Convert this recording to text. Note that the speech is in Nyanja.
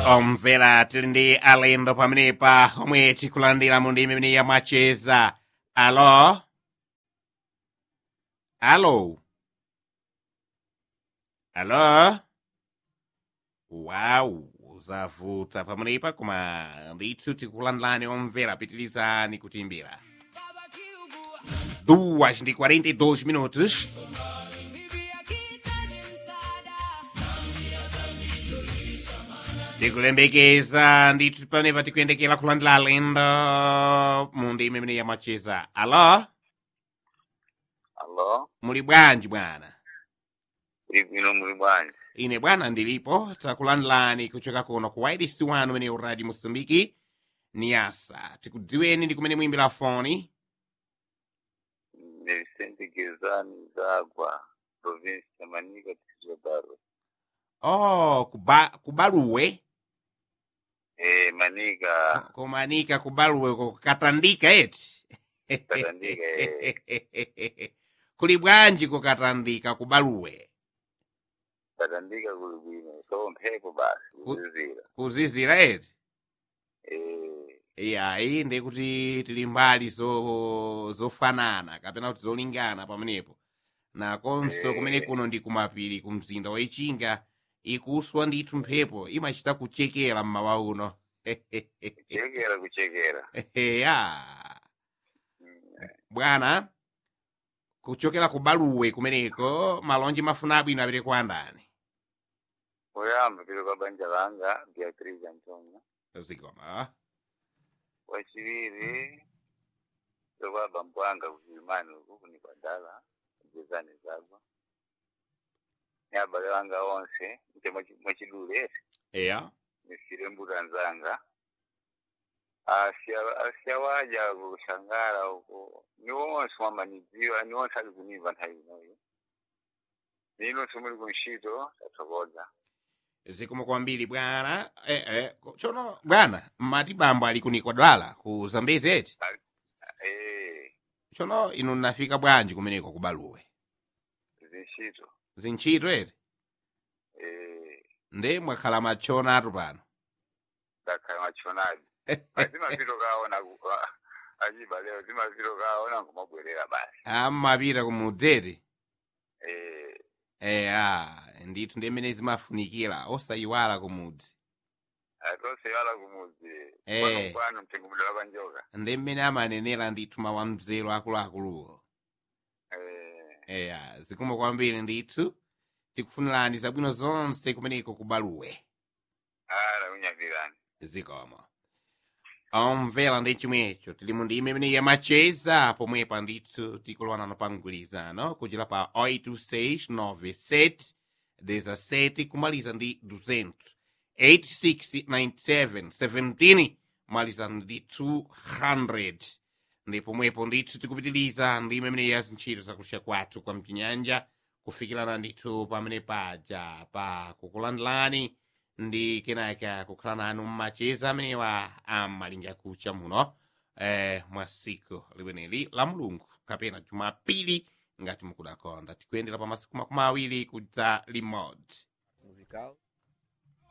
omvera tili ndi alendo pamenepa omwe tikulandira mu ndimi imene yamwacheza alo alo alo wawu zavuta pamenepa koma ndithu tikulandilani omvera pitirizani kutimbira duas ndi 42 minutos tikulembekeza ndithu panepa tikuyendekera kulandira alendo mu ndimi imene yamwacheza alo Alo, muli bwanji bwana uli bwino muli bwanji? ine bwana ndilipo takulandilani kuchoka kuno ku wailesi wanu umene uradi mosambiki niyasa tikudziweni ndi kumene muyimbira foni Ni Vicente Gezani Zagwa, provinsi ya Manika, distrito ya Barwe. oh kuba, kubaluwe Eh, Manika, kumanika kubaluwe kukatandika eti Katandika, eh, kuli bwanji kukatandika kubaluwe Katandika kuli bwino, so mphepo basi, Ku- kuzizira. kuzizira eti Eh, iya iyi ndi kuti tili mbali zo zofanana kapena kuti zolingana pamenepo nakonso Eh. kumene kuno ndi kumapiri ku mzinda wa ichinga ikuswa ndithu mphepo imachita kuchekera mmawa uno kuchekera kuchekera. ya Mm, bwana kuchokera ku baluwe kumeneko malonji mafuna abwino apite kwa ndani Poyamba pilo kwa banja langa, Beatrice Antonio. zikoma Wachiviri, pilo kwa bambo anga kuchilimani uku, kuni badala, Gezani Zagwa. Ni abale wanga onse, nche mwachidule, eya nisire mbuga nzanga Asia- asiyawaja kushangara huko ni wonse wamanidziwa ni wonse ali kuniva nthawi inoyo nino simuli kunshito tathokoza zikomo kwambiri bwana eh, eh, chono bwana mati bambo ali kunikwadwala ku zambezi eti eh chono inu nafika bwanji kumeneko ku baluwe zinshito zintchito eti eh nde mwakhala machonatu pano dakhala machonaji zimapito kaona ku- a- achiba leo zimapito kaona nkumabwerera basi amapita kumudzeti eh eya ndithu ndi mmene zimafunikira osayiwala kumudzi atosewala kumudzi Eh. kwanu kwanu mtengo mudala panjoka ndi mmene amanenera ndithu mawu amzero akuluakuluwo eh eya zikomo kwambiri ndithu tikufunirani zabwino zonse kumeneko ku baluwe ala unyapirani zikomo omvera ndi chimwecho tili mu ndime imene yamacheza pomwepa ndithu tikulowanano pa mgwirizano kuchira pa 82697 17 kumaliza ndi 200 8697 kumaliza ndi 200 ndi pomwepo ndithu tikupitiliza ndime imene ya zintchito zakulisha kwathu kwa mchinyanja kufikirana ndithu pamene paja pa kukulandilani ndi kenaka kukhala nanu mmacheza amenewa ammalinga kucha muno eh, mwa siku limeneli la mulungu kapena jumapili ngati mukudakonda tikuyendera pa masiku makumi awiri kudza limodzi musical